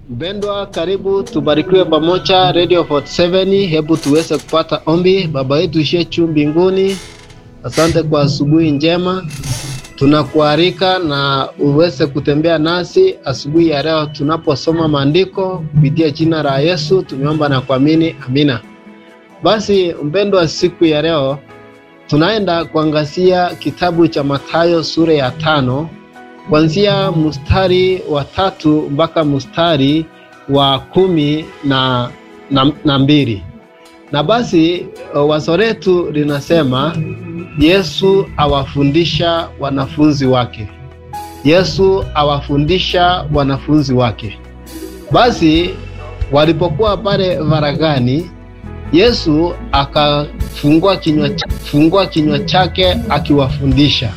Mpendwa, karibu tubarikiwe pamoja Radio 47. Hebu tuweze kupata ombi. Baba yetu ishiye juu mbinguni, asante kwa asubuhi njema, tunakualika na uweze kutembea nasi asubuhi ya leo tunaposoma maandiko kupitia jina la Yesu tumeomba na kuamini, amina. Basi mpendwa, siku ya leo tunaenda kuangazia kitabu cha Mathayo sura ya tano kuanzia mstari wa tatu mpaka mstari wa kumi na, na, na mbili. Na basi wazo letu linasema Yesu awafundisha wanafunzi wake. Yesu awafundisha wanafunzi wake. Basi walipokuwa pale varagani, Yesu akafungua kinywa, fungua kinywa chake akiwafundisha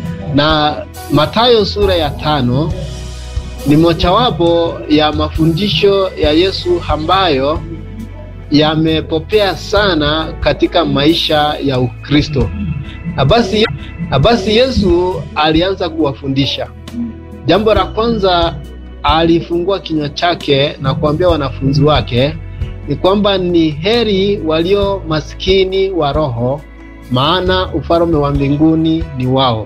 na Mathayo sura ya tano ni mojawapo ya mafundisho ya Yesu ambayo yamepopea sana katika maisha ya Ukristo. Na basi, na basi Yesu alianza kuwafundisha. Jambo la kwanza alifungua kinywa chake na kuambia wanafunzi wake ni kwamba ni heri walio maskini wa roho, maana ufalme wa mbinguni ni wao.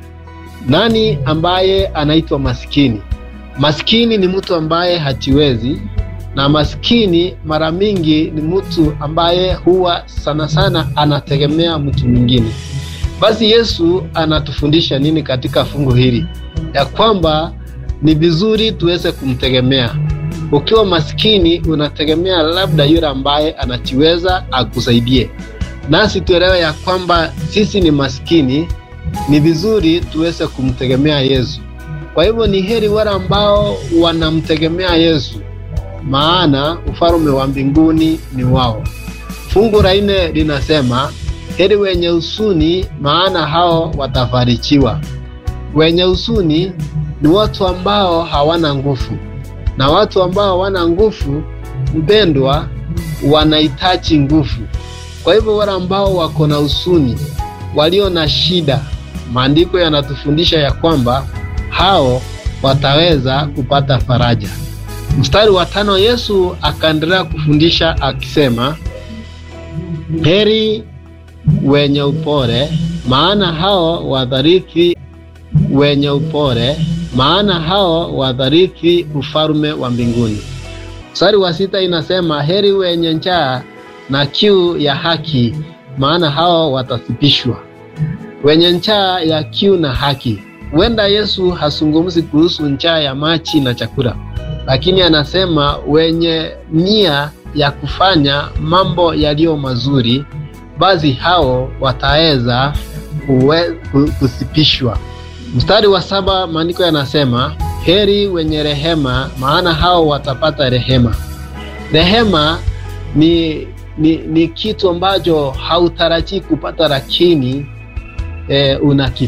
Nani ambaye anaitwa maskini? Maskini ni mtu ambaye hajiwezi, na maskini mara mingi ni mtu ambaye huwa sana sana anategemea mtu mwingine. Basi Yesu anatufundisha nini katika fungu hili? Ya kwamba ni vizuri tuweze kumtegemea. Ukiwa maskini, unategemea labda yule ambaye anajiweza akusaidie. Nasi tuelewe ya kwamba sisi ni maskini ni vizuri tuweze kumtegemea Yesu. Kwa hivyo ni heri wale ambao wanamtegemea Yesu, maana ufalme wa mbinguni ni wao. Fungu la nne linasema heri wenye huzuni, maana hao watafarijiwa. Wenye huzuni ni watu ambao hawana nguvu, na watu ambao hawana nguvu, mpendwa, wanahitaji nguvu. Kwa hivyo wale ambao wako na huzuni, walio na shida Maandiko yanatufundisha ya kwamba hao wataweza kupata faraja. Mstari wa tano, Yesu akaendelea kufundisha akisema, heri wenye upole, maana hao wadharithi, wenye upole, maana hao wadharithi ufalme wa mbinguni. Mstari wa sita inasema, heri wenye njaa na kiu ya haki, maana hao watasipishwa wenye njaa ya kiu na haki. Huenda Yesu hazungumzi kuhusu njaa ya maji na chakula, lakini anasema wenye nia ya kufanya mambo yaliyo mazuri, basi hao wataweza kusipishwa. Mstari wa saba maandiko yanasema heri wenye rehema, maana hao watapata rehema. Rehema ni, ni, ni kitu ambacho hautarajii kupata lakini E, una